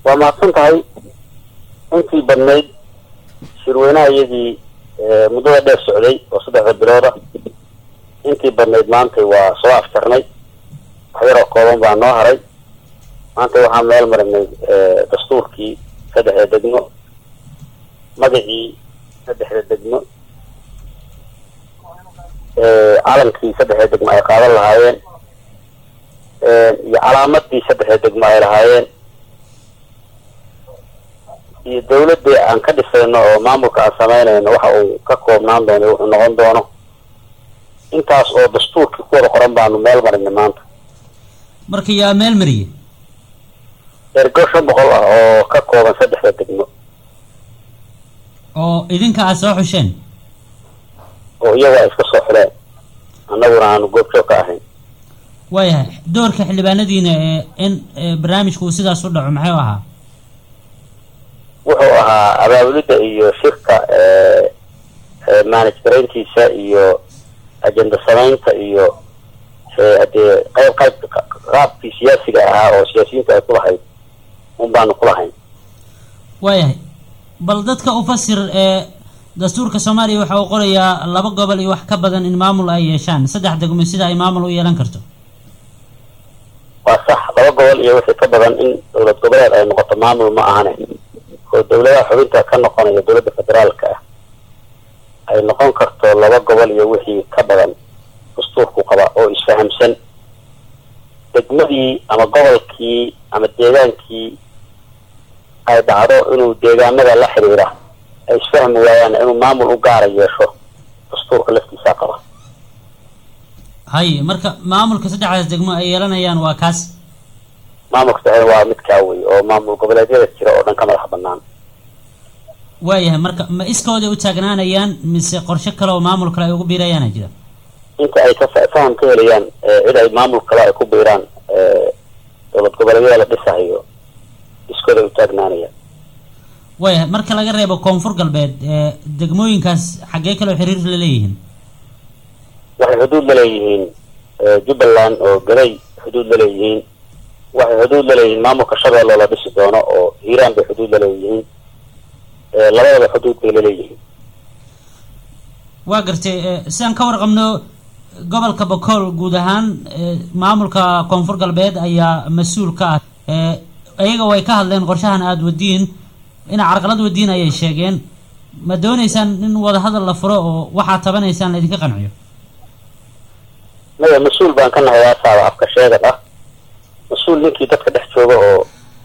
waa mahadsan tahay intii badnayd shirweynaha iyadii muddada dheer socday oo saddexda bilooda intii badnayd maantay waa soo afjarnay wax yaroo kooban baa noo haray maanta waxaan meel marinay dastuurkii saddexda degmo magacii saddexda degmo calankii saddexda degmo ay qaadan lahaayeen iyo calaamadii saddexda degmo ay lahaayeen iyo dawladii aan ka dhisayno oo maamulka aan samaynayno waxa uu ka koobnaan doono wuxuu noqon doono intaas oo dastuurkii ku wada qoran baanu meel marinay maanta marka yaa meel mariye ergo shan boqol ah oo ka kooban saddexda degmo oo idinka aad soo xusheen oo iyaga ay iska soo xuleen annaguna aanu goobjoog ka ahayn waayahay doorka xildhibaanadiina ee in barnaamijku uu sidaas u dhaco maxay u ahaa wuxuu ahaa abaabulidda iyo shirka manage garayntiisa iyo ajenda samaynta iyo hadee qayb qayb qaabkii siyaasiga ahaa oo siyaasiyiinta ay ku lahayd un baanu ku lahayn waayahay bal dadka u fasir ee dastuurka soomaaliya waxa uu qorayaa laba gobol iyo wax ka badan in maamul ay yeeshaan saddex degmo sida ay maamul u yeelan karto waa sax laba gobol iyo wixii ka badan in dowlad goboleed ay noqoto maamul ma ahane oo dawladaha xubinta ka noqonaya dowladda federaalka ah ay noqon karto laba gobol iyo wixii ka badan dastuurku qaba oo isfahamsan degmadii ama gobolkii ama deegaankii ay dhacdo inuu deegaamada la xiriira ay isfahmi waayaan inuu maamul u gaara yeesho dastuurka laftiisaa qaba hay marka maamulka saddexdaas degmo ay yeelanayaan waa kaas maamulka saxeed waa midkaa wey oo maamul goboleedyada jira oo dhan ka madax banaan waayahay marka ma iskooday u taagnaanayaan mise qorshe kale oo maamul kale ay ugu biirayaana jira inta ay ka faham ka helayaan cid ay maamul kale ay ku biiraan dowlad goboleedyada la dhisahayo iskooday u taagnaanayaan waayahay marka laga reebo koonfur galbeed degmooyinkaas xaggee kaleo xiriir la leeyihiin waxay xuduud la leeyihiin jubbaland oo galay xuduud la leeyihiin waxay xuduud la leeyihiin maamulka shabeelle la dhisi doono oo hiiraan bay xuduud la leeyihiin labadaba xuduud bay la leeyihiin waa gartay sidaan ka warqabno gobolka bakool guud ahaan maamulka koonfur galbeed ayaa mas-uul ka ah iyaga way ka hadleen qorshahan aada wadiin ina carqalad wadiin ayay sheegeen ma dooneysaan in wadahadal la furo oo waxaad tabanaysaan la idinka qanciyo maya mas-uul baan ka nahay aasaaba afka sheegad ah mas-uul ninkii dadka dhex jooga oo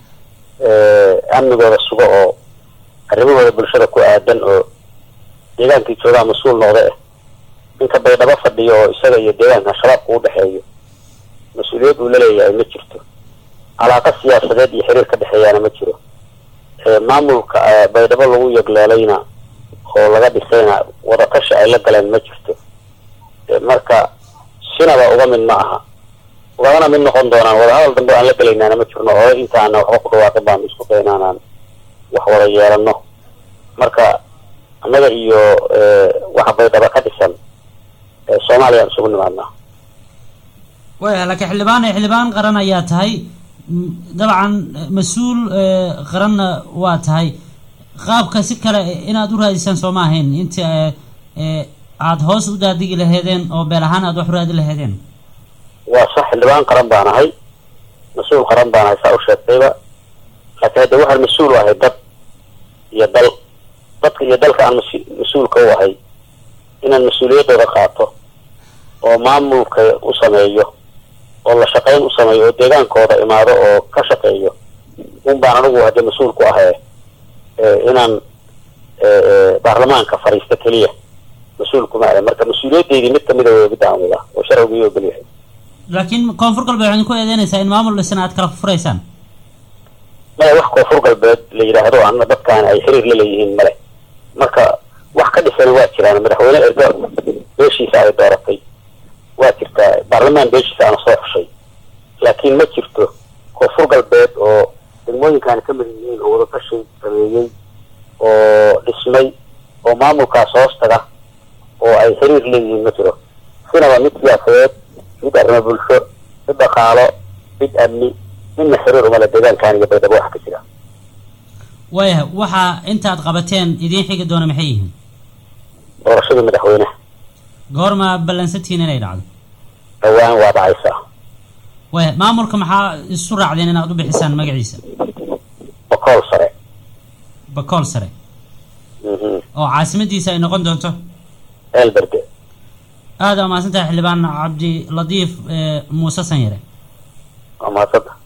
amnigooda suga oo arrimahooda bulshada ku aadan oo deegaankii joogaa mas-uul noqda ah ninka baydhabo fadhiyo oo isaga iyo deegaanka shabaabka u dhexeeyo mas-uuliyad uu laleeyahay ma jirto calaaqa siyaasadeed iyo xiriir ka dhexeeyaana ma jiro maamulka baydhabo lagu yegleelayna oo laga dhisayna wadatashi ay la galeen ma jirto marka sinaba uga mid ma aha ugana mid noqon doonaan wadahadal dambe aan la gelaynaana ma jirno oo intaana waxba ku dhawaaqin baanu isku daynaanaan wax wada yeelano marka annaga iyo waxa baydhaba ka dhisan soomaaliya aan isugu nimaadnaa waya laakiin xildhibaan xildhibaan qaran ayaa tahay dabcan mas-uul qaranna waa tahay qaabka si kale inaad u raadisaan sooma ahayn inta aada hoos u daadigi laheedeen oo beel ahaan aada wax u raadi laheedeen waa sax xildhibaan qaran baan ahay mas-uul qaran baan ahay saa u sheegtayba laakiin hadda waxaan mas-uul u ahay dad iyo dal dadka iyo dalka aan mas- mas-uulka u ahay inaan mas-uuliyaddooda qaato oo maamulka u sameeyo oo la shaqayn u sameeyo oo deegaankooda imaado oo ka shaqeeyo un baan anigu hadda mas-uul ku ahay inaan baarlamaanka fadhiisto keliya mas-uul kuma ahay marka mas-uuliyaddeydii mid kamida wey midda aan wadaa oo sharcigii ogolyahay laakiin koonfur galbeed waxaad ku eedeynaysaa in maamul dhisan aad kala furaysaan maya wax koonfur galbeed la yidhaahdo ana dadkaan ay xiriir la leeyihiin male marka wax ka dhisana waa jiraan madaxweyne ergo beeshiisa ay dooratay waa jirtaa baarlamaan beeshiisa ana soo xushay laakiin ma jirto koonfur galbeed oo degmooyinkaani ka mid yihiin oo wadatashi sameeyey oo dhismay oo maamulkaas hoos taga oo ay xiriir leeyihiin ma jiro sinaba mid siyaasadeed mid arrimo bulsho mid dhaqaalo mid amni midna xiriir umale deegaankan iyo baydhabo wax ka jira waayahay waxaa intaad qabateen idiin xigi doona maxay yihiin doorashadii madaxweynaha goorma ballansantihiin inay dhacdo dhowaan waa dhacaysaa waayahay maamulka maxaa isu raacdeen inaad u bixisaan magaciisa bokool sare bakool sare mhm oo caasimadiisa ay noqon doonto eelberde aada waa mahadsantahay xildhibaan cabdi latiif muuse sanyare waa mahadsanta